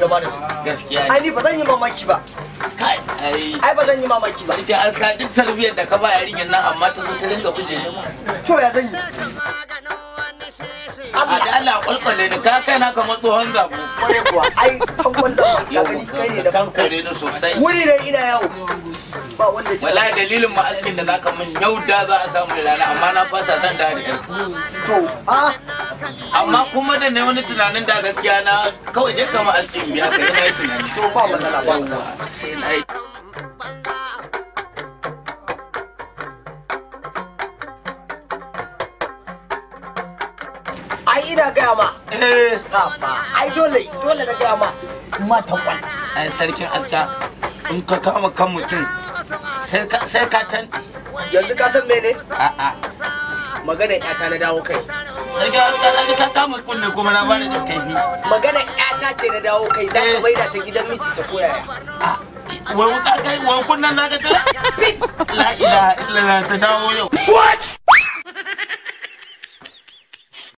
zama da su gaskiya ai ne ni ba zan yi mamaki ba kai ai ai ba zan yi mamaki ba ita alka duk tarbiyyar da ka ba yarinyar nan amma ta zo ta dinga bijire mu to ya zan yi a da Allah kwalkwale ni ka kai na kamar tsohon gabo kware kuwa ai tankwal zama ka gani kai ne da tankare ni sosai wuri ne ina yawo ba wanda ce wallahi dalilin ma askin da zaka min yau da za a samu rana amma na fasa zan da da to a amma kuma da ne wani tunanin da gaskiya na kawai dai kama askin biya kai na yi tunani to ba matsala ba sai na yi ai ina gaya ma eh Haba, ai dole dole na gaya ma ma tankwal ai sarkin aska in ka kama kan mutum sai ka sai ka tan yanzu ka san mene a a magana ƴata na dawo kai sarkin aska na ji ka kama kunne kuma na bani jin kaifi magana ƴata ce na dawo kai za ka maida ta gidan miji ta koyaya a wai wuka kai wai kunnan na ga tira la ilaha illallah ta dawo yau what